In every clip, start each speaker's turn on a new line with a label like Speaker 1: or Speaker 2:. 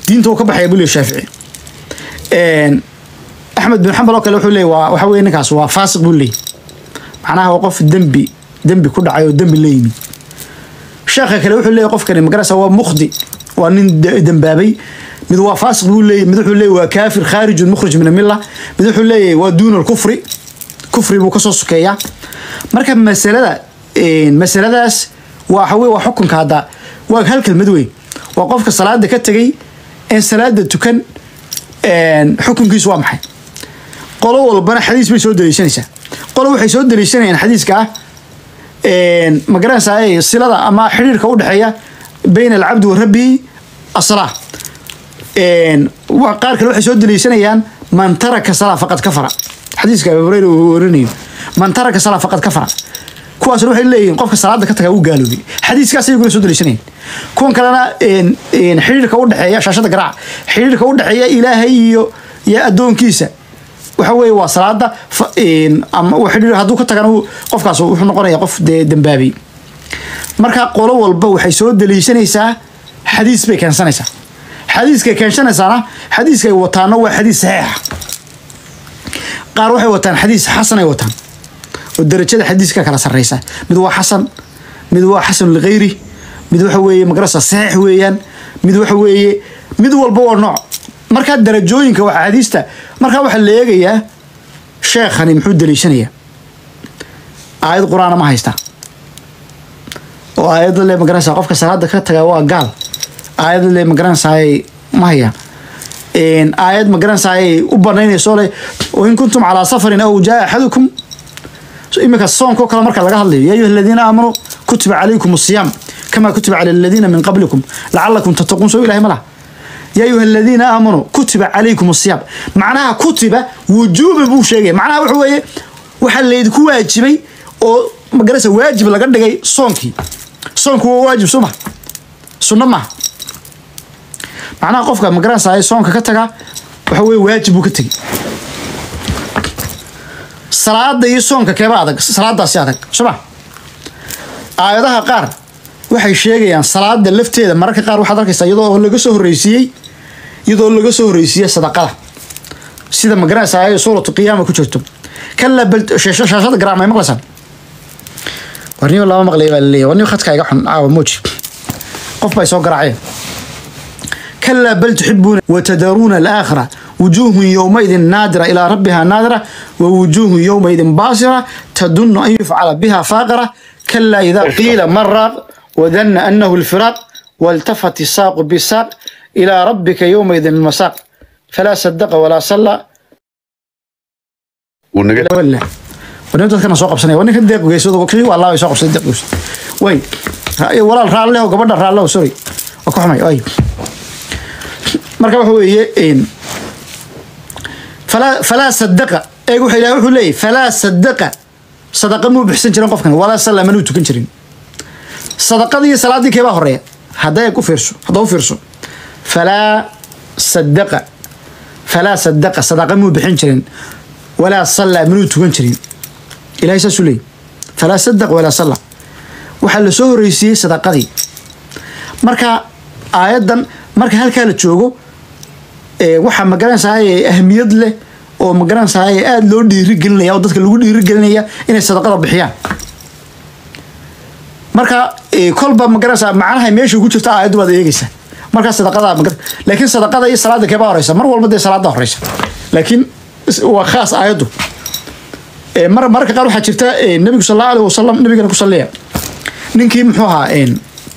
Speaker 1: diinta uu ka baxaya buu leeyahy shaafici Een, axmed bin xambal oo kale wuxuu leeyahy waa waxa weye ninkaas waa faasiq buu leeyahy macnaha waa qof dembi dembi ku dhacay oo dembi la yimid sheekha kale wuxuu leeyahy qofkani magarasa waa mukhdi waa nin de- dembaabay mid waa faasiq buu leeyahy mid wuxuu leeyahy waa kaafir khaarijun mukhrij min amilla mid wuxuu leeyahy waa duuna alkufri kufri buu kasoo sokeeyaa marka masalada een, masaladaas waa waxa weye waa xukunka hadda waa hal kelmad weyn waa qofka salaada ka tegay in salaada tukan een, xukunkiisu waa maxay qolo walbana xadiis bay soo daliishanaysaa qolo waxay soo daliishanayaan xadiiska ah een, ma garanaysaa ee, silada ama xidhiirka u dhexeeya bayna alcabdi wa rabbihi asalaa een, wa- qaar kale waxay soo daliishanayaan man taraka salaa faqad kafara xadiiska abu hureyra uu warinayo man taraka salaa faqad kafara kuwaasna waxay leeyihiin qofka salaada ka taga uu gaaloobay xadiiskaas ayaguna soo daliishanayeen kuwan kalena een, een, xidhiirka u dhexeeya shaashada garaaca xidhiirka u dhexeeya ilaahay iyo iyo addoonkiisa waxa weeye waa salaada fa- een, ama uu xidhiir hadduu ka tagana uu- qofkaas wuxuu noqonaya qof dee dembaabay marka qolo walba waxay soo daliishanaysaa xadiis bay keensanaysaa xadiiskay keensanaysaana xadiiskay wataana waa xadiis saxiixa qaar waxay wataan xadiis xasanay wataan oo darajada xadiiska kala sarreysa mid waa xasan mid waa xasan ligayri mid waxa weeye magarasa saxiix weeyaan mid waxa weeye mid walba waa nooc markaa darajooyinka waa xadiista markaa waxaa la eegayaa sheekhani muxuu daliishanayaa aayad qur-aana ma haystaa oo aayadda le magaranaysaa qofka salaada ka taga waa gaal aayadda le magaranaysaay ma haya Een, aayad magaranaysaay u banaynayso le wain kuntum calaa safarin aw jaa axadukum So, iminka soonka oo kale marka laga hadlayo yaa ayuha aladiina aamanuu kutiba calaykum asiyaam kama kutiba cala aladiina min qablikum lacalakum tattaquun soo ilahay ma laha yaa ayuha aladiina aamanuu kutiba calaykum asiyaam macnaha kutiba wujuuba buu sheegaya macnaha waxa weeye waxaa laydinku waajibay oo magarasa waajib laga dhigay soonkii soonku waa waajib soo maha sunno maaha macnaha qofka magaranaysaay soonka ka taga waxa weye waajib buu ka tegey salaada iyo soonka keeba adag salaadaasi adag soma aayadaha qaar waxay sheegayaan salaada lafteeda mararka qaar waxaad arkaysaa iyadoo laga soo horreysiiyey iyadoo laga soo horreysiiyey sadaqada sida magaranaysa ay suuratu qiyaama ku jirto kala bal shaasha- shaashada garaam ay maqlaysaan warniyo lama maqlay baa laleeyahay warniyo khadka iga xun caawa mooji qof bay soo garaaceen كلا بل تحبون وتذرون الآخرة وجوه يومئذ نادرة إلى ربها نادرة ووجوه يومئذ باصرة تدن أن يفعل بها فاقرة كلا إذا قيل من راق وظن أنه الفراق والتفت الساق بالساق إلى ربك يومئذ المساق فلا صدق ولا صلى
Speaker 2: ونجد
Speaker 1: ولا ولا ونبدأ كنا سوق بسنة ونك ديق ويسود وكري والله يسوق بسنة ديق ويسود وي ولا الرال له قبل الرال له سوري وكحمي أي marka waxa weeye een falaa falaa sadaqa eeg wuxuu ilaahay wuxuu leeyahy falaa sadaqa sadaqa muu bixsan jirin qofkan walaa salla manuu tukan jirin sadaqadii iyo salaaddii keebaa horeeya hadda eeg u fiirso hadda u fiirso falaa sadaqa falaa sadaqa sadaqa muu bixin jirin walaa salla manuu tukan jirin ilaahay saasuu leeyahy falaa sadaqa walaa salla waxaa la soo horreysiiyey sadaqadii marka aayaddan marka halkaa la joogo ee, waxaa magaranaysaa ahmiyad leh oo magaranaysaa aada loo dhiirigelinaya oo dadka lagu dhiirigelinaya inay sadaqada bixiyaan marka ee, kolba magaranaysaa macnaha meesha ku jirta aayaddu baad eegeysaa markaa sadaqada magar laakiin sadaqada iyo salaada keebaa horeysa mar walba dee salaada horeysa laakiin is- waa khaas aayaddu Ee, mar mararka qaar waxaa jirta ee, nabigu sal allahu alih wasalam nabigana ku saliya ninkii muxuu ahaa een,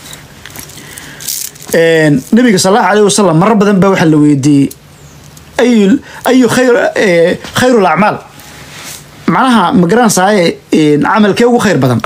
Speaker 1: een, nabiga sal allahu alayh wasalam marar badan baa waxaa la weydiiyey ayu ayu khayr ee, khayru lacmaal macnaha ma garanaysaye een, camalkee ugu khayr badan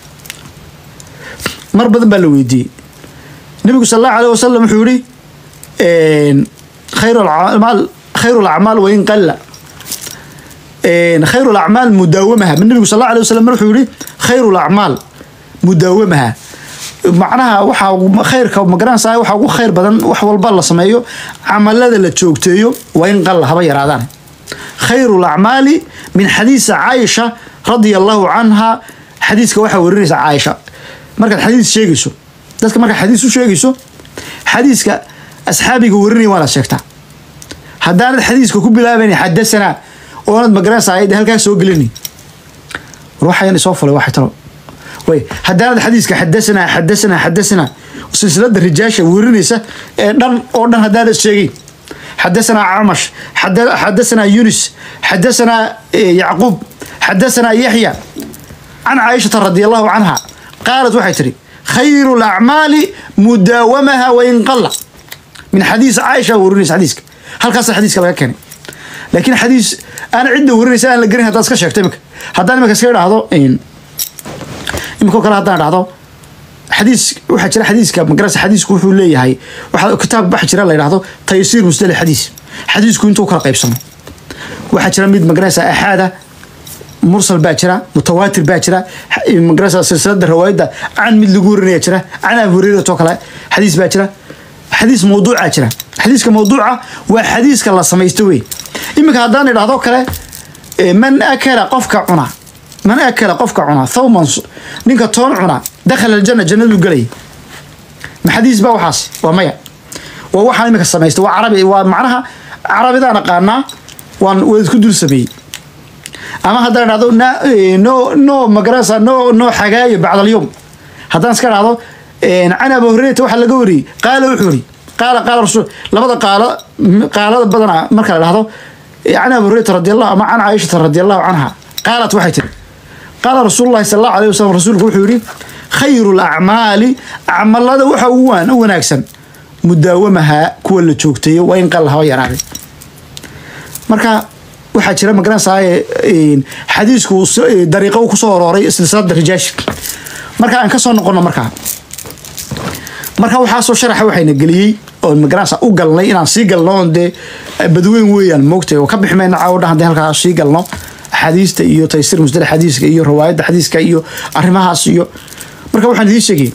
Speaker 1: mar badan baa la weydiiyey nabigu sal allahu alayh wasalam wuxuu yihi een, khayru lacmaal khayru lacmaal wain qalla een, khayru lacmaal mudaawamaha nabigu sal allahu alayh wasalam wuxuu yihi khayru lacmaal mudaawamaha macnaha waxaa ugu- khayrka magaranaysaa waxaa ugu khayr badan wax walba la sameeyo camalada la joogteeyo waa in qalla haba yaraadaan khayru lacmaali min xadiisa caaisha radia allahu canha xadiiska waxaa warinaysa caaisha markaad xadiis sheegayso dadka markaad xadiis u sheegayso xadiiska asxaabiga warinaya waanaad sheegtaa haddaanad xadiiska ku bilaabayn xadasanaa oonad magaranaysa ayad halkaa soo gelini war waxayan isoo fulay waxay talo way haddaanad xadiiska xadasanaa xadasanaa xadasanaa silsilada rijaasha warinaysa ee dhan oo dhan haddaanad sheegeyn xadasanaa camash xadasanaa yunis xadasanaa yacquub xadasanaa yaxya can caaishata radi allahu canha qaalat waxay tihi khayru lacmaali mudaawamaha wain qalla min xadiis caaisha warinaysa xadiiska halkaasa xadiiska laga keenay laakiin xadiis aan cidda warinaysa aan la gerin haddaad iska sheegto imika haddaan imika iska idhaahdo imika kale haddaan idhahdo xadiis waxaa jira xadiiska magarasa xadiisku wuxuu leeyahay waxaa kitaab waxa jira la yidhahdo taysiir musdali xadiis xadiisku intuu kala qaybsamo waxaa jira mid magarasa axaada mursal baa jira mutawaatir baa jira magarasa silsilada rawaayadda can mid lagu warinaya jira can abi hureyratoo kale xadiis baa jira xadiis mawduuca jira xadiiska mawduuca waa xadiiska la samaysto wey iminka haddaan idhahdo kale man akala qofka cuna man akala qofka cuna thawman ninka toon cuna dakhala aljana jannadu gelay ma xadiis ba waxaas waa maya waa waxaan iminka samaysta waa carabi waa macnaha carabidaan aqaanaa waan waa isku dul sameeyey ama haddaan idhahdo no no magarasa no no xagaayo bacda alyowm haddaan iska idhahdo can abi hurayrata waxaa laga wariyey qaala wuxuu yiri qaala qaala rasul labada qaalo qaalada badana marka la dhahdo can abi hurayrata radi allahu ama can caaishata radi allahu canha qaalat waxay tiri qaala rasuulu llahi sala allahu alayh wasalam rasuulku wuxuu yidhi khayru lacmaali acmalada waxa ugu waan u wanaagsan mudaawamaha kuwa la joogteeyo waa in qalla haba yaraaday marka waxaa jira magaranaysaye xadiisku dariiqo kusoo arooray silsilada rijaashi marka aan ka soo noqono markaa marka waxaasoo sharaxa waxayna geliyey oon magaranaysa u galnay inaan sii galno oon dee badweyn weeyaan moogtay oo ka bixi mayna caawo dhan haddii halkaa sii galno axaadiista iyo taysiir musdala xadiiska iyo riwaayadda xadiiska iyo arrimahaas iyo marka waxaan idiin sheegay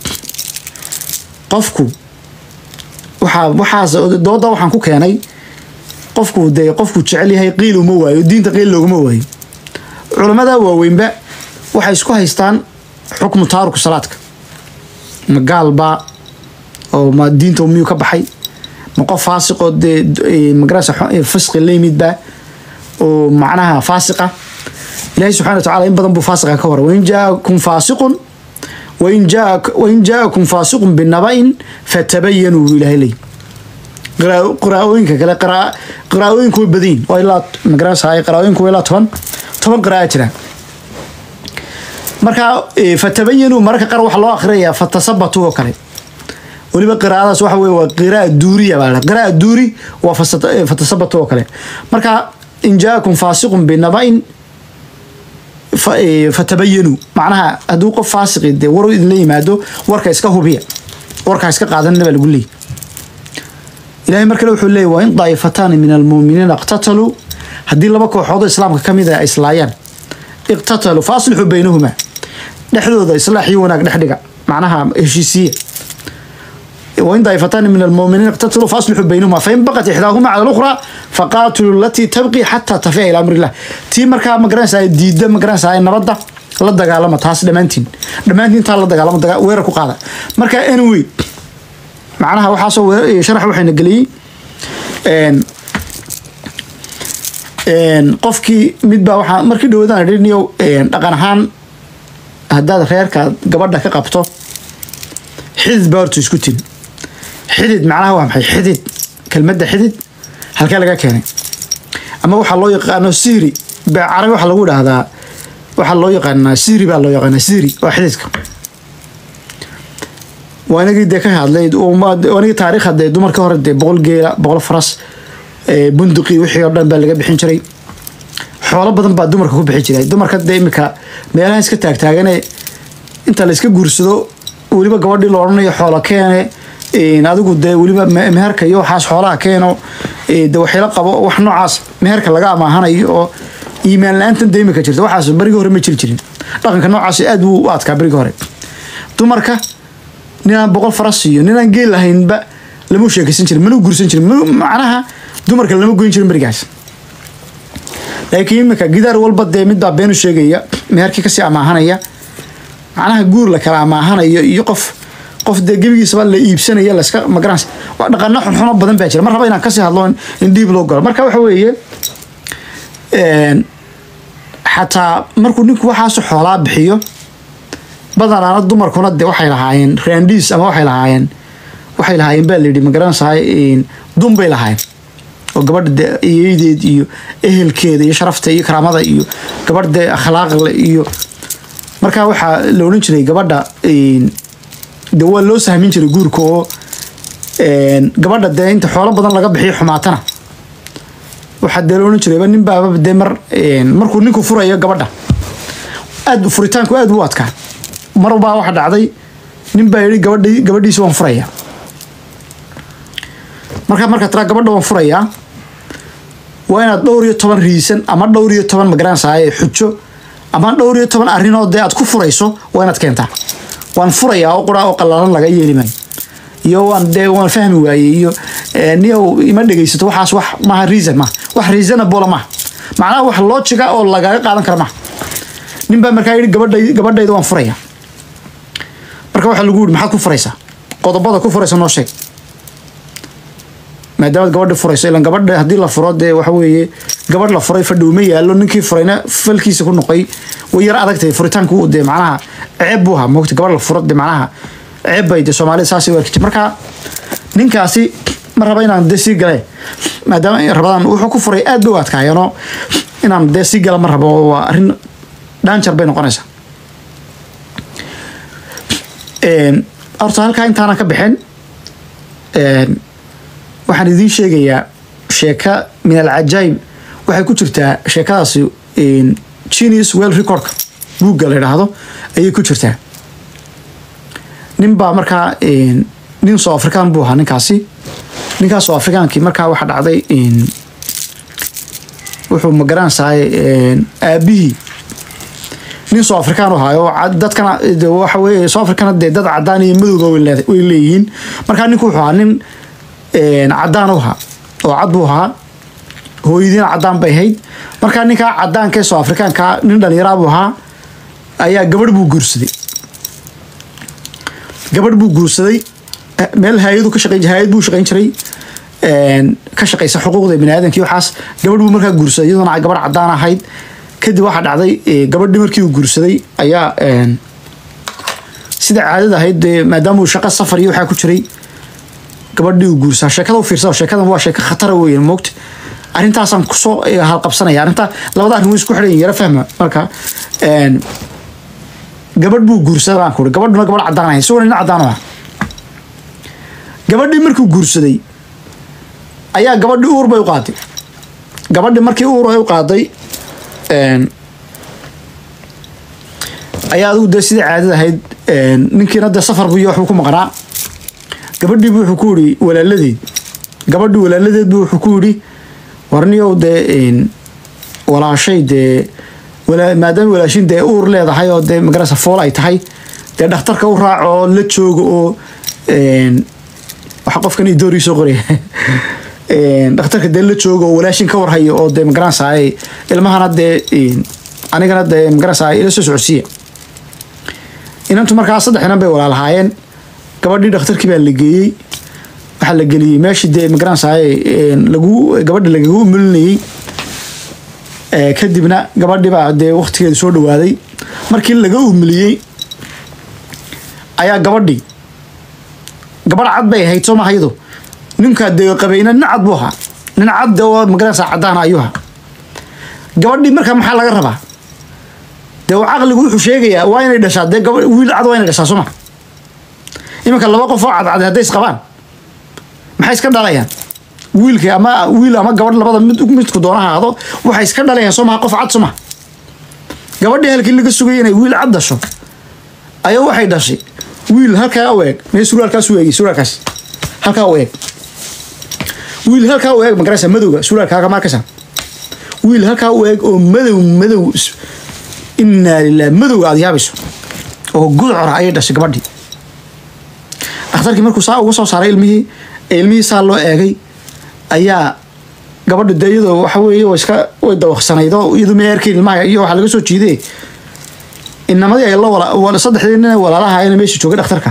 Speaker 1: qofku waxaa waxaas dooda waxaan ku keenay qofku dee qofku jecel yahay qiil uma waayo diinta qiil looguma waayo culamada waaweynba waxay isku haystaan xukmu taaruku salaadka ma gaalbaa oo ma diinta miyuu ka baxay ma qof faasiqoo dee magarasa fisqi la yimidba oo macnaha faasiqa ilahi subxana wa tacala in badan buu faasiqa ka wara wain jaakum faasiqun wain jaa wain jaakum faasiqun binaba'in fatabayanuu buu ilahay leey qiraa'ooyinka kale qiraa'ooyinku way badayin waa ilaa magarasa qiraa'ooyinku waa ilaa toban toban qira'a jira marka fatabayanuu mararka qaar waxaa loo akhriyaya fatasabatu oo kale weliba qiraa'adaas waxa weye waa qiraa duuriya baa la qiraa duuri waa fatasabatu oo kale marka in jaakum faasiqun binaba'in fatabayanuu macnaha hadduu qof faasiqi dee war idinla yimaado warka iska hubiya warkaa iska qaadanina baa lagu leeyay ilahay mar kale wuxuu leeyay waa in daa'ifataani min almuuminiina iqtataluu haddii laba kooxoodoo islaamka ka mid a ay islaayaan iqtataluu fa aslixuu baynahumaa dhexdooda islaax iyo wanaag dhex dhiga macnaha heshiisiya وإن طائفتان من المؤمنين اقتتلوا فأصلحوا بينهما فإن بقت إحداهما على الأخرى فقاتلوا التي تبقي حتى تفيء إلى أمر الله تي مركا مقرانسا ديدا مقرانسا نبدا la dagaalama taas dhammaantiin dhammaantiin taa la dagaalama daga weerar ku qaada marka anyway macnaha waxaasoo weer sharax waxayna geliyey qofkii midbaa waxaa markii dhawadaan idhiniyo dhaqan ahaan haddaad reerka gabadha ka qabto xidid baa horta isku tin xidid macnaha waa maxay xidid kelmadda xidid halkee laga keenay ama waxaa loo yaqaano siri baa carabi waxaa lagu dhahdaa waxaa loo yaqaanaa siri baa loo yaqaanaa siri waa xididka waa inagii dee ka hadlay inagii taariikha dee dumarka hore dee boqol geela boqol faras bunduqi wixii oo dhan baa laga bixin jiray xoolo badan baa dumarka ku bixi jiray dumarka dee imika meelaha iska taagtaagane inta la iska guursado weliba gabadhii la odhanayo xoolo keene adigu dee weliba meherka iyo waxaas xoolaha keeno de waxyla qabo wax noocaas meherka laga amaahanayo oo iimaan la-aantan dee imika jirta waxaas barigii hore ma jiri jirin dhaqanka noocaas aad buu u adkaa barigii hore dumarka ninaan boqol faras iyo ninaan geel lahaynba lama sheekaysan jirin mana guursan jirin macnaha dumarka lama goyn jirin berigaas laakiin imika gidaar walba dee midbaa beenu sheegaya meherkii kasii amaahanaya macnaha guur la kala amaahanayo iyo qof qof dee gebigiisaba la iibsanaya laska magaranaysa waa dhaqano xunxuno badan baa jira mar raba inaan kasii hadlo in dhiib loo galo marka waxa weeye xataa markuu ninku waxaasu xoolaa bixiyo badanaana dumarkuna de waxay lahaayeen raandhiis ama waxay lahaayeen waxay lahaayeen baa layidhi magaranaysahay dun bay lahaayeen oo gabadha de iyeydeed iyo ehelkeeda iyo sharafta iyo karaamada iyo gabadh de akhlaaqle iyo markaa waxaa la odhan jiray gabadha de waa loo sahmin jiray guurka oo gabadha dee inta xoolo badan laga bixiyo xumaatana waxaa dee la odhan jirayba nin baaba dee mar markuu ninku furayo gabadha aad furitaanku aad u adkaa mar baa waxa dhacday nin baa yidhi gabadhi gabadhiisi waan furayaa markaa markaa tiraa gabadha waan furayaa waa inaad dhowr iyo toban riisan ama dhowr iyo toban magaranaysaay xujo ama dhowr iyo toban arrinoo dee aad ku furayso waa inaad keentaa waan furayaa oo quraa oo qallalan laga yeeli maayo iyo waan dee waan fahmi waayey iyo niyow ima dhegaysato waxaas wax maaha reason maaha wax reasonable maaha macnaha wax logiga oo lagaga qaadan kara maaha nin baa markaa yidhi gabadhay gabadhayda waan furayaa marka waxaa lagu yidhi maxaad ku furaysaa qodobada ku furaysa noo sheeg maadaamaad gabadha furayso ilan gabadha haddii la furo dee waxa weeye gabadh la furay fadhi uma yaallo ninkii furayna falkiisa ku noqoy way yar adagtahay furitaanku dee macnaha ceeb buu ahaa moogta gabadh la furo dee macnaha ceeb bay dee soomaalida saasay u arki jirta marka ninkaasi ma raba inaan dee sii gale maadaama rabadaan wuxuu ku furay aad bay u adkaayeenoo inaan dee sii gala ma rabo waa arrin dhaanjar bay noqonaysaa horta halkaa intaana ka bixin waxaan idiin sheegayaa sheeka min alcajaayib waxay ku jirtaa sheekadaasi genius well recordka buugga la idhaahdo ayay ku jirtaa nin baa markaa nin soo afrikaan buu ahaa ninkaasi ninkaas soo afrikaankii markaa waxa dhacday wuxuu magaranaysaay aabihii nin soo afrikaan u ahaayo dadkana waxa weye soo afrikana dee dad cadaan iyo madowba way leeyihiin markaa ninku wuxuu ahaa nin cadaan u ahaa oo cad buu ahaa hooyadiina cadaan bay ahayd markaa ninkaa cadaankae soo afrikaanka nin dhalinyaraa buu ahaa ayaa gabadh buu guursaday gabadh buu guursaday meel hay-adu ka shaqeyn hay-ad buu shaqeyn jiray ka shaqeysa xuquuqda bini aadamkii waxaas gabadh buu markaa guursaday iyadoona gabadh cadaan ahayd kadib waxaa dhacday gabadhii markii uu guursaday ayaa sida caadada ahayd dee maadaama uu shaqo safar iyo waxaa ku jiray gabadhii uu guursaa sheekada u fiirsada sheekadan waa sheeko khatara weyn moogta arrintaasaan kusoo halqabsanaya arrintaa labada arrin way isku xidhan yara fahma marka gabadh buu guursaday baan ku gabadhuna gabadh cadaan ahayd isagoo nin cadaan ah gabadhii markuu guursaday ayaa gabadhii uur bay u qaaday gabadhii markii uur ay u qaaday ayaa adigu dee sidai caadada ahayd ninkiina dee safar buiyo waxbuu ku maqnaa gabadhiibu wuxuu ku yidhi walaaladeed gabadhii walaaladeed bu wuxuu ku yidhi warniyow dee walaashay dee maadaama walaashin dee uur leedahay oo dee magarasa fool ay tahay dee dhakhtarka u raac oo la jooga oo waxa qofkan i doorii soo qoraya dhakhtarka dee la jooga oo walaashin ka warhayo oo dee magaranaysaay ilmahana dee anigana dee magaranaysaay ila soo socodsiiya inantu markaa saddex inan bay walaalahaayeen gabadhii dhakhtarkii baa la geeyey waxaa la geliyey meeshii dee magaranaysaay lagu gabadha lagaga umulinayey kadibna gabadhii baa dee waktigeeda soo dhawaaday markii laga umuliyey ayaa gabadhii gabadh cad bay ahayd soo maha iyadu ninkaa dee qabayna nin cad buu ahaa nin cad dee oo magaranaysaa caddaana ayuu ahaa gabadhii markaa maxaa laga rabaa dee caqligu wuxuu sheegayaa waa inay dhashaa dee gaba wiil cad waa inay dhashaa soo ma iminka laba qof oo cadcad hadday isqabaan maxay iska dhalayaan wiilka ama wiil ama gabadh labada mid midku doona ahaado waxay iska dhalayaan soo maha qof cad soo maha gabadhii halkii laga sugayay inay wiil cad dhasho ayaa waxay dhashay wiil halkaa u eeg mee suraalkaas u eegay suraalkaas halkaa u eeg wiil halkaa u eeg magaraysa madowga suraalkaaga markaysa wiil halkaa u eeg oo madow madow innaa lilah madowga aad yaabayso oo gudcora ayay dhashay gabadhii dhakhtarkii markuu saa uga soo saaray ilmihii ee ilmihii saa loo eegay ayaa gabadha dee iyadoo waxa weeye way iska way dawaqsanayd oo iyadu ma erkayn ilmaha iyo waxaa laga soo jiiday inamadii ay la wala saddexdii nin walaalaha ayna meesha joogay dhakhtarka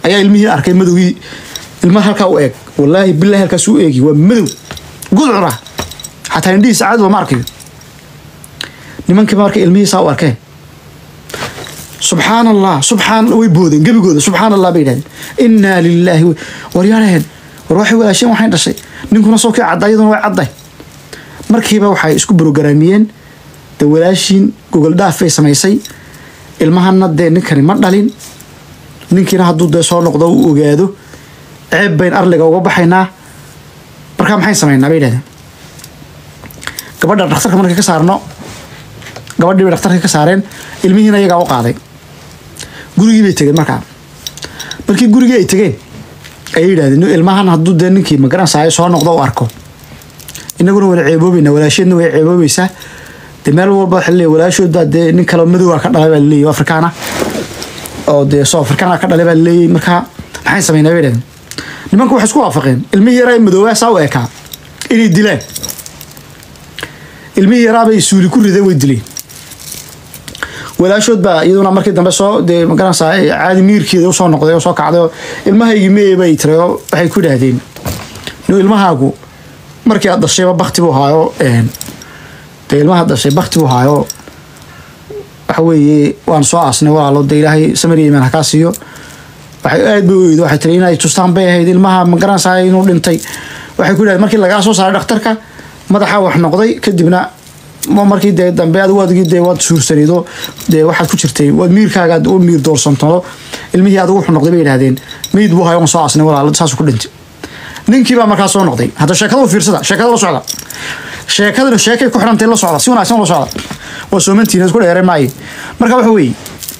Speaker 1: ayaa ilmihii arkay madowgii ilmaha halkaa u eeg wallaahi bilahi halkaas u eegi waa madow gudcura xataa indhihiisa caadi ma arkayo nimankiiba marka ilmihiisaa u arkeen subxaan allah subxaan way boodeen gebigooda subxaan allah bay yidhahdeen innaa lilaahi war yaaraheen war waxay walaasheen waxayn dhashay ninkuna soo kii cadda iyaduna way cadday markiiba waxay isku brogaraamiyeen dee walaashiin gogol dhaaf bay samaysay ilmahana dee ninkani ma dhalin ninkiina hadduu dee soo noqdo u ogaado ceeb bayn arliga uga baxaynaa markaa maxayn samaynaa bay yidhahdeen gabadha dhakhtarka markay ka saarno gabadhii bay dhakhtarka ka saareen ilmihiina iyagaa u qaaday gurigii bay tegeen markaa markii gurigii ay tegeen ayay yidhahdeen ilmahan hadduu dee ninkii magaransayo soo noqdo u arko inaguna wala ceeboobayna walaasheedna way ceeboobaysaa dee meel walba waxa leeyahay walaashood baa dee nin kaleo madowaa ka dhalay baa laleeyahy afrikaana oo dee soo afrikaana ka dhalay baa laleeyahy markaa maxay samaynaa bay yidhahdeen nimanku waxay isku waafaqeen ilmihii yaraa ee madoobaa saa u ekaa inay dilaan ilmihii yaraa bay suuli ku rideen way dileen walaashood baa iyaduna markii dambe soo dee magaranaysaa caadi miirkeeda usoo noqday oo soo kacday oo ilmahaygii mee bay tiri oo waxay ku idhaahdeen no ilmahaagu markii aad dhashayba bakti buu haayo dee ilmaha dhashay bakti buu haayo waxa weeye waan soo aasnay walaalo dee ilaahay samariya imaan hakaa siiyo waxay aad bay u oydo waxay tiri inay tustaan bay ahayd ilmaha magaranaysaa inuu dhintay waxay ku idhahdeen markii lagaa soo saaray dhakhtarka madaxa wax noqday kadibna markii dee dambe adigu adigii dee waad suursanido dee waxaad ku jirtay waad miirkaaga u miir doorsantado ilmihii adigu wuxuu noqday bay yidhahdeen meyd buu hayo on soo aasnay walaalo saasuu ku dhintay ninkii baa markaa soo noqday hadda sheekada u fiirsada sheekada la socda sheekadana sheekay ku xidhantay la socda si wanaagsan la socda waa soomantiina isku dheere maaye marka waxa weeye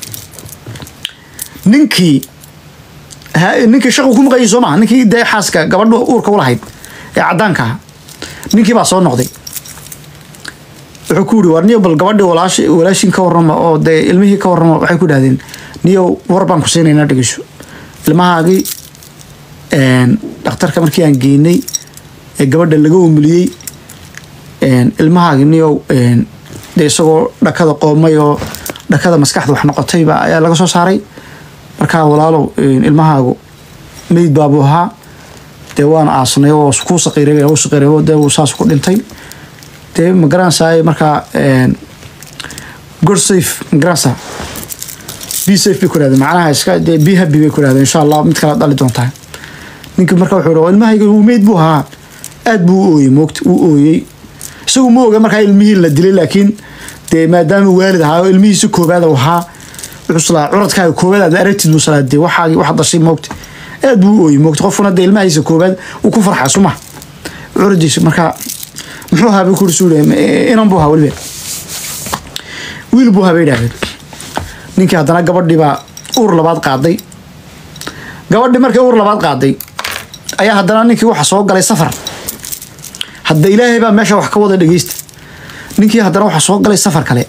Speaker 1: ninkii ninkii shaqu ku maqayay soo maha ninkii dee xaaska gabadha uurka u lahayd ee caddaanka ah ninkii baa soo noqday wuxuu ku yidhi war niyo bal gabadhii walaashi walaashin ka warrama oo dee ilmihii ka warrama waxay ku dhahdeen niyo war baan ku siinaynaa dhegeyso ilmahaagii dhakhtarka markii aan geynay ee gabadha laga umuliyey ilmahaagii niyow dee isagoo dhakada qoomay oo dhakada maskaxda wax noqotayba ayaa laga soo saaray markaa walaalow ilmahaagu meyd baabuu ahaa dee waan aasnay oo kuu saqiiray u saqiiray dee wuu saas ku dhintay dee magaranaysaa markaa good safe magaranaysaa be safe bay ku dhahdeen macnaha iska dee be happy bay ku dhahdeen insha allah mid kale dhali doontaa ninkii marka wuxuu yidhi ilmahayga uu meyd buu ahaa aad buu u ooyey moogta uu ooyey isagu ma oga markaa ilmihii la dilay laakiin dee maadaama waalid ahaa oo ilmihiisi koobaad uu ahaa wuxuu salaa curadkaaga koobaad aad aragtid buu salaa dee waxaagi waxaad dhashay moogta aad buu u ooyey moogta qofkuna dee ilmahiisa koobaad uu ku farxaa suma curadiisa markaa muxuu ahaa bay kuri suule inan buu ahaa weliba wiil buu ahaa bay idhahdeen ninkii haddana gabadhii baa uur labaad qaaday gabadhii markii uur labaad qaaday ayaa haddana ninkii waxa soo galay safar hadda ilaahay baa meesha wax ka wada dhegeysta ninkii haddana waxa soo galay safar kale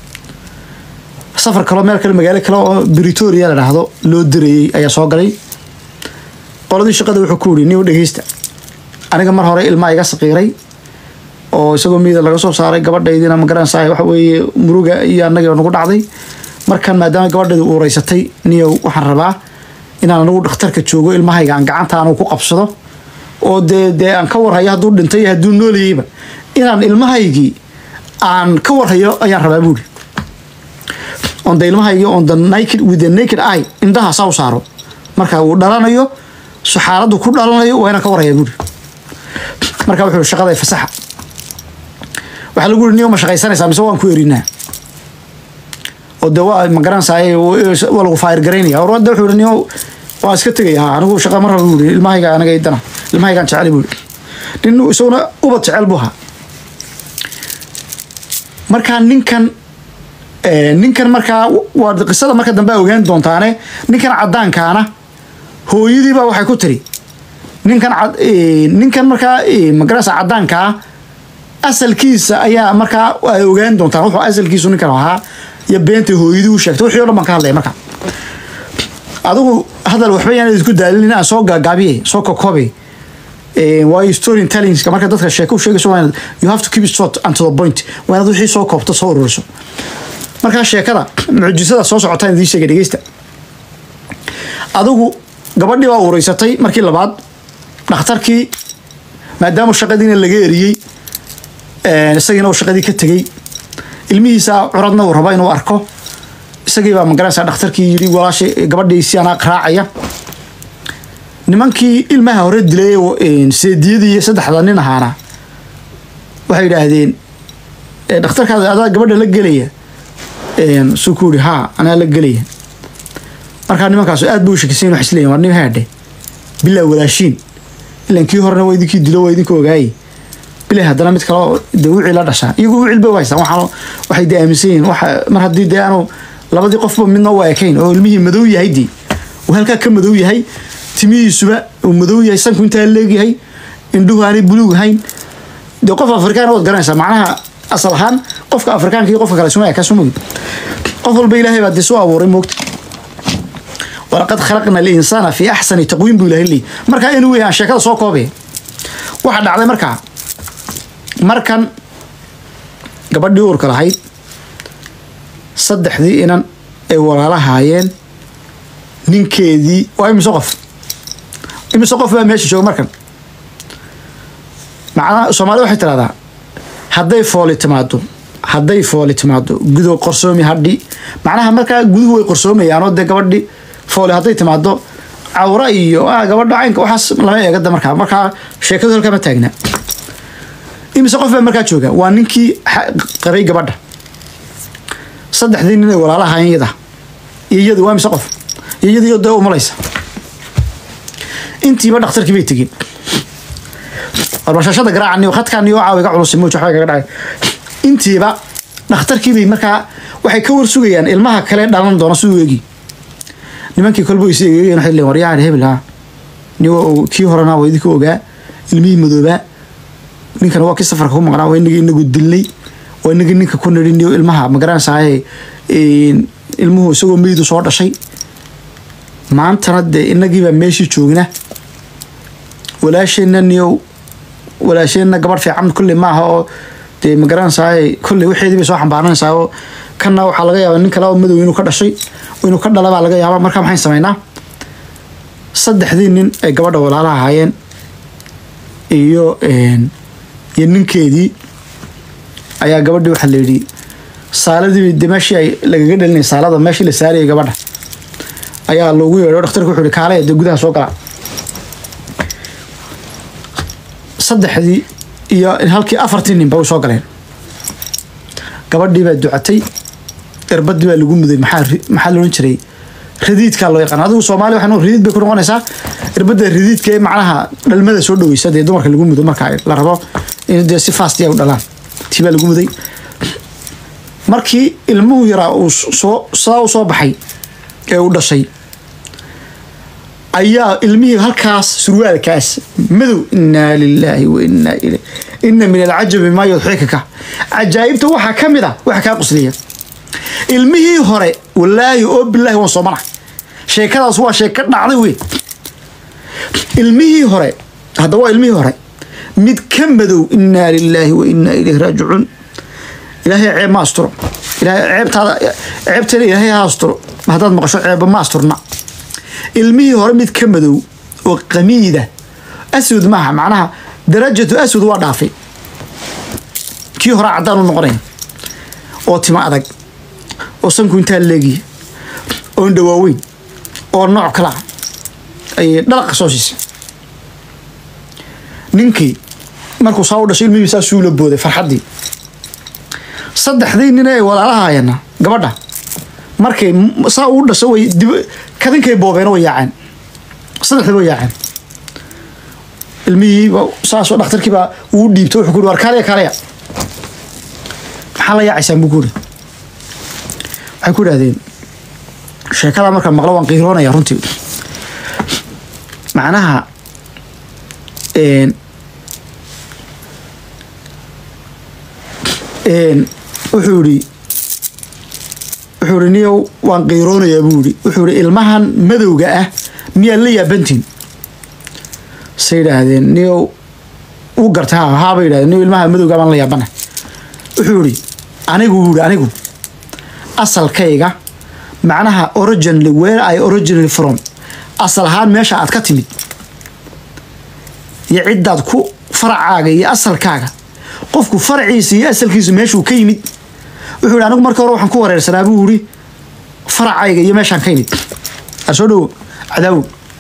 Speaker 1: safar kaleo meel kale magaalo kale oo britoria la dhaahdo loo dirayey ayaa soo galay qoladii shaqada wuxuu ku yidhi nin dhegeysta aniga mar hore ilmaa iga saqiiray oo isagoo miida laga soo saaray gabadhaydina magaranaysaa waxa weeye muruga iyo annagii nagu dhacday markan maadaama gabadhaydu uureysatay niyow waxaan rabaa inaan anigu dhakhtarka joogo ilmahayga aan gacanta anugu ku qabsado oo dee dee aan ka warhayo hadduu dhintay iyo hadduu noolayeyba inaan ilmahaygii aan ka warhayo ayaan rabaa buuri on the ilmahaygii on the naked with the naked eye indhaha saa u saaro marka uu dhalanayo so xaaladdu ku dhalanayo waa inaan ka warhaya buuri marka wuxuu shaqaday fasaxa waxaa lagu yiri niyo ma shaqaysanaysaa mise waan ku erinaa oo de waa magaranaysaa waa lagu faayir garaynaya orada wuxuu yiri niyo waan iska tegaya ha anigu shaqa ma raba buuri ilmahayga anaga idana ilmahaygaan jecel buuri nin isaguna ubad jecel buu ahaa markaa ninkan ninkan markaa waa qisada marka dambe ogaan doontaane ninkan caddaankaana hooyadiibaa waxay ku tiri ninkan ninkan markaa magaranaysa caddaankaa asalkiisa ayaa markaa ay ogaan doontaan wuxuu asalkiisu ninkan ahaa iyo beenta hooyadii u sheegtay wixii o dhan baan ka hadlaya marka adigu hadal waxba yaan idinku daalin aan soo gaagaabiye soo kokobe waayo story tellingska marka dadka sheeko u sheegayso waa inaad you have to keep it short and to the point waa inaad wixii soo koobto soo ururiso markaa sheekada mucjisada soo socotaan idiin sheegay dhegeysta adigu gabadhii baa uuraysatay markii labaad dhakhtarkii maadaama shaqadiina laga eriyey isagiina uu shaqadii ka tegey ilmihiisa curadna uu rabo inuu arko isagii baa magaranaysaa dhakhtarkii yidhi walaasha gabadhiisi anaa raacaya nimankii ilmaha hore dilay seediyadii saddexda nin ahaana waxay yidhaahdeen dhakhtarkaada adaa gabadha la gelaya suu ku yidhi haa anaa la gelaya markaa nimankaasu aad buu u shakisan wax isleeyihin war nin haadhe bilaa walaashiin ilan kii horena waa idinkii dilo waa idinka ogaayey bilaa haddana mid kale dee wicii la dhashaa iyagu wicil bay u haystaan waxaan waxay dee aaminsan yihiin waxa mar haddii dee aanu labadii qofba midna u ekayn oo ilmihii madow yahay dee uu halkaa ka madow yahay timihiisuba uu madow yahay sanku intaa leegyahay indhuhu aanay buluug ahayn dee qof afrikaan waad garanaysaa macnaha asal ahaan qofka afrikaanka iyo qofka kale suma eka sumagi qof walba ilaahay baa dee soo abuuray moogta walaqad khalaqna alinsaana fi axsani taqwiim buu ilahay leeyahy markaa inuu weeyaan sheekada soo koobaya waxaa dhacday markaa markan gabadhii uurka lahayd saddexdii inan ay walaalahaayeen ninkeedii waa imise qof imise qof baa meesha jooga markan macnaha soomaalida waxay tidhahdaa hadday fooli timaado hadday fooli timaado gudo qorsoomi hadhi macnaha markaa guduhu way qorsoomayaanoo dee gabadhi fooli hadday timaado cawra iyo gabadha caynka waxaas lama eegada markaa markaa sheekadu halkaa ma taagna imise qof baa markaa jooga waa ninkii qabay gabadha saddexdii nin ay walaalahaayeen yada iyo iyadu waa imise qof iyo iyadiyo dee umalaysa intiiba dhakhtarkii bay tegin warbashashada garaacani khadkaani oo caawiga culus muuj waxbay kaga dhacay intiiba dhakhtarkii bay markaa waxay ka war sugayaan ilmaha kale dhalan doona siduu eegi nimankii kolba is eegeen waxay leen waryahan hebel ha niwa kii horena waa idinka ogaa ilmihii madoobaa ninkana waa kii safarka ku maqnaa waa inagii inagu dilnay waa inagii ninka ku nidhi niyo ilmaha magaranaysaay ilmuhu isagoo meydu soo dhashay maantana dee inagiibaa meeshii joogna walaasheenna niyow walaasheenna gabadh fiican kulley maaha oo dee magaranaysaay kulley waxeedii bay soo xambaaranaysaa oo kanna waxaa laga yaabaa nin kale oo madow inuu ka dhashay inuu ka dhala baa laga yaabaa markaa maxayn samaynaa saddexdii nin ay gabadha walaalaha ahaayeen iyo iyo ninkeedii ayaa gabadhii waxaa la yidhi saaladii de meeshii ay lagaga dhalinay saalada meeshii la saarayay gabadha ayaa loogu yeedho dhakhtarku wuxuu yihi kaale dee gudaha soo gala saddexdii iyo halkii afartii ninba u soo galeen gabadhii baa ducatay irbadii baa lagu muday maxaa maxaa la odhan jiray radiidkaa loo yaqaan adigu soomaaliya waxaan radiid bay ku noqonaysaa irbadda radiidka ee macnaha dhalmada soo dhaweysa dee dumarka lagu mudo marka la rabo in dee si fast ay u dhalaan tii baa lagu muday markii ilmuhu yaraa uu soo saa u soo baxay ee uu dhashay ayaa ilmihii halkaas surwaalkaas madow inaa lilaahi wa inaa ilay ina min alcajabi maa yudxikaka cajaa'ibta waxaa ka mid a waxa kaa qusliya ilmihii hore walaahi oo bilaahi waan soomana sheekadaas waa sheeko dhacday weyn ilmihii hore hadda waa ilmihii hore mid ka madow inaa lilaahi wa inaa ilayhi raajicuun ilaahay ceeb ma asturo ilaahay ceebtaada ceebteeda ilaahay ha asturo haddaad maqasho ceeba ma asturna ilmihii hore mid ka madow oo qamiida aswad maaha macnaha darajatu aswad waa dhaafay kii hore caddaan u noqonaya oo timo adag oo sanku intaa leegiya oo indhawaaweyn oo nooc kala ah ayay dhalaqa soo siisay ninkii markuu saa u dhashay ilmihii saa suula booday farxaddii saddexdii nin ee walaalahaayana gabadha markay saa uu dhasho way dib kadinkay boobeen way yaaceen saddexdii way yaaceen ilmihii saasoo dhakhtarkii baa uu dhiibtay wuxuu ku yidhi war kaaliya kaaliya maxaa la yaacaysaan buu ku yidhi waxay ku idhahdeen sheekada marka maqlo waan qiiroonaya runtii macnaha wuxuu yidhi wuxuu yidhi niyow waan qiiroonayaa buu yidhi wuxuu yidhi ilmahan madowga ah miyaad la yaabantiin say yidhaahdeen niyow uu gartay ha haa bay yidhahdeen niyow ilmaha madowga baan la yaabana wuxuu yidhi anigu yidhi anigu asalkayga macnaha originally where I originally from asal ahaan meesha aad ka timid iyo ciddaad ku faracaaga iyo asalkaaga qofku faraciisa iyo asalkiisu meeshuu ka yimid wuxuu yidhi anigu markii hore waxaan ku wareersanaa buu yidhi faracayga iyo meeshaan ka yimid soo dhowo cadaawo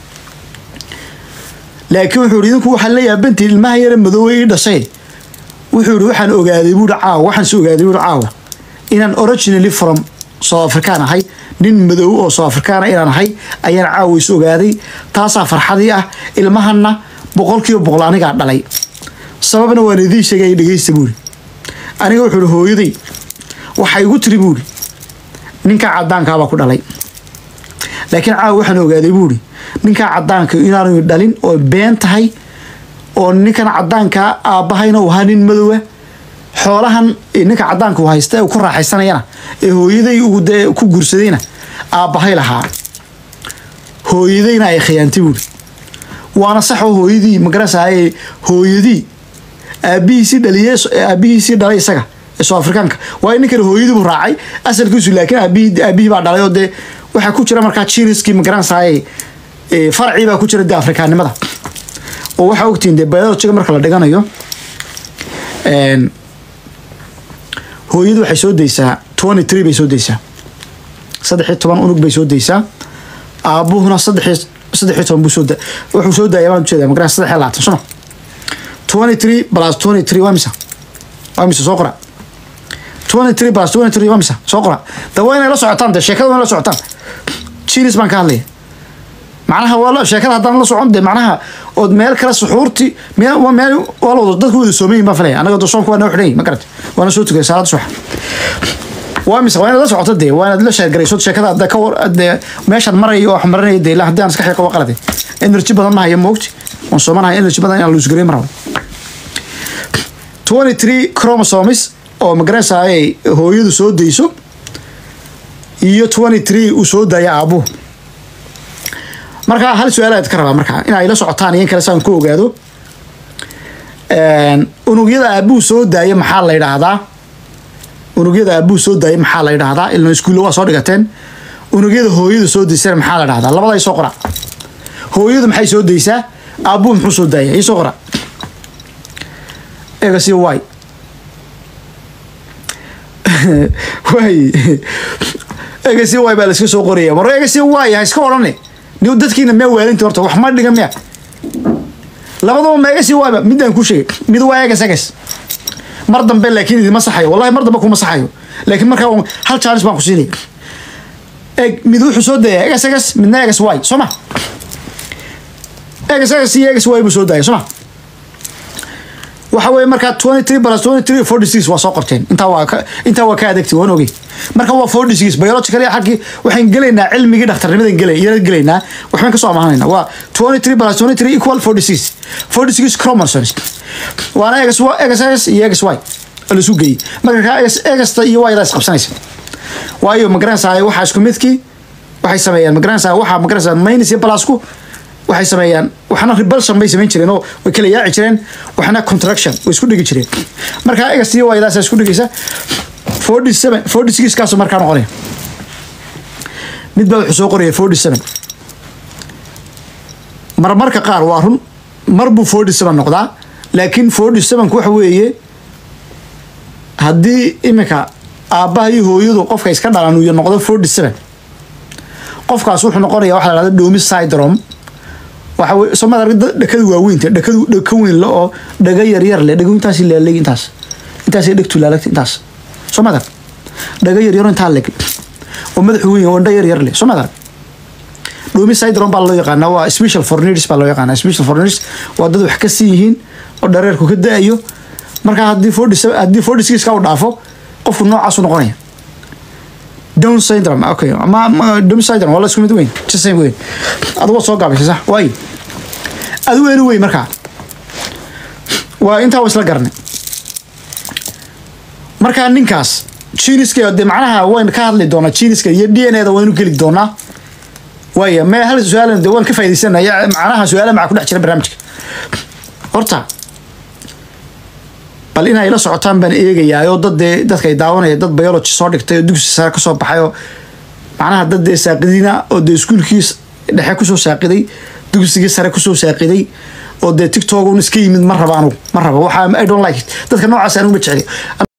Speaker 1: laakiin wuxuu yidhi idinku waxaa la yaabantihin ilmaha yare madoowe ii dhashay wuxuu yidhi waxaan ogaaday buuhi caawa waxaan is ogaaday buuhi caawa inaan originally from south african ahay nin madoow oo south africana inaan ahay ayaan caawa is ogaaday taasaa farxadii ah ilmahanna boqolkiiba boqol anigaa dhalay sababna waan idiin sheegay dhegeysta buuri aniga wuxuu ihi hooyaday waxay igu tiri buuri ninkaa caddaankaabaa ku dhalay laakiin caawa waxaan ogaaday buuri ninkaa caddaanka inaanu dhalin oo been tahay oo ninkan caddaankaa aabbahayna uu ahaa nin madowa xoolahan ninka caddaanka uu haysta ee uu ku raaxaysanayana ee hooyaday uu dee ku guursadayna aabbahay lahaa hooyadayna ay khiyaantay buuri waana saxoo hooyadii magarasaaye hooyadii aabihiisii dhaliye aabihiisii dhalay isaga ee soo afrikaanka waayo ninkan hooyadii buu raacay asalkiisu laakiin aabihii aabihii baa dhalay oo dee waxaa ku jira markaa jiniskii magaranasaaye farcii baa ku jira dee afrikaannimada oo waxaa ogtihiin dee biologiga marka la dhiganayo hooyadu waxay soo daysaa twenty three bay soo daysaa saddex iyo toban unug bay soo daysaa aabuhuna saddex saddex iyo toban buu soo da wuxuu soo daaya baan ujeedaa magaran saddex iyo labaatan soma twenty three plus twenty three waa misa waa misa soo qora twenty three plus twenty three waa misa soo qora da waa inay la socotaan de sheekada waa inay la socotaan jinis baan ka hadlaya macnaha waa sheekada haddaan la socon de macnaha ood meel kale suxuurti meel meel waa lawada dadku wada soomayin baan filaya anaga dosoonku waa noo xidhan ma garata waana soo tugay salaada subax waa mise waa inaad la socoto dee waa inaad la sheergarayso sheekada hadda ka war dee meeshaan marayo oo wax marinaya dee ilaa haddii aan iska xiiqo waa qalade energy badan ma hayo moogti waan soomanahay energy badan inaan luusgareyn marabo twenty three chromosomes oo magaranaysaay hooyadu soo dayso iyo twenty three uu soo daaya aabuhu marka hal su-aalaad ka rabaa markaa in ay la socotaan iyo in kale saan ku ogaado unugyada aabuhu soo daaya maxaa la yidhaahdaa unugyada aabuhu soo daaya maxaa la yidhaahdaa ilna iskuulla waa soo dhigateen unugyada hooyadu soo daysana maxaa la dhahdaa labada soo qora hooyadu maxay soo daysaa aabuhu muxuu soo daaya isoo qora egas iyo y way egas iyo y baa la iska soo qoraya mar egas iyo y ha iska odhane ni dadkiina miyaa waalinta horta wax ma dhiga miya labadaba ma egas iyo yba midaan ku sheegay mid waa egas egas mar dambe laakiin idima saxayo wallahi mar dambe kuma saxayo laakiin markaa hal chance baan ku siinaya eg mid wuxuu soo daya egas egas midna egas y soo ma egas egas iyo egas y buu soo daya soo ma waxa weeye markaa twenty three plus twenty three forty six waa soo qorteen intaa waa ka intaa waa ka adagtay waan ogey marka waa forty six biological xaggii waxaan gelaynaa cilmigii dhakhtarnimadan gelay iyana gelaynaa waxbaan kasoo amahanayna waa twenty three plus twenty three equal forty six forty six chromosomes waana egas egas egas iyo egas y laisu geeyey marka kaa egas egasta iyo yda isqabsanaysa waayo magaranaysaa waxaa isku midkii waxay sameeyaan magaranaysaa waxaa magaranaysaa minus iyo plusku waxay sameeyaan waxna rebulsion bay samayn jireen oo way kala yaaci jireen waxna contraction way isku dhigi jireen markaa egas iyo ydaas isku dhigaysa forty seven forty six kaasoo markaa noqonaya mid baa wuxuu soo qoraya forty seven marmarka qaar waa run mar buu forty seven noqdaa laakiin forty sevenku waxa weeye haddii iminka aabbaha iyo hooyadu qofka iska dhalan uu noqdo forty seven qofkaas wuxuu noqonaya waxa la dhahda domi syndrome waxa weye soomada arag dhakadu waaweynta dhakadu dhaka weyn le oo dhaga yaryar le dhago intaas laaleg intaas intaasay dhegtu laalagta intaas soomada arag dhaga yaryaro intaa leg oo madaxu weyn oo dha yaryar le soomada arag domi syndrome baa loo yaqaanaa waa special fornidis baa loo yaqaanaa special fornidis waa dad wax ka siin yihiin oo dhareerku ka da-ayo markaa haddii forty haddii forty six ka u dhaafo qofku noocaasu noqonaya down syndrome okay ama down syndrome waa la isku mid weyn just same weyn adigu soo gaabaysa sax waayo adigu eni weyn markaa waa intaa waa isla garanay markaa ninkaas jiniska dee macnaha wayn ka hadli doonaa jiniska iyo d n a da waynu geli doonaa waaya me hal su-aal de waan ka faa'idaysanaya macnaha su-aala maca ku dhex jira barnaamijka horta bal inay la socotaan baan eegayaa oo dad dee dadka ay daawanaya dad biology soo dhigtay oo dugsi sare kasoo baxay oo macnaha dad dee saaqidina oo dee iskuulkiis dhexe kusoo saaqiday dugsigii sare kusoo saaqiday oo dee tiktok un iska yimid ma raba anugu ma raba waxaa i don't like it dadka noocaas anugu ma jecli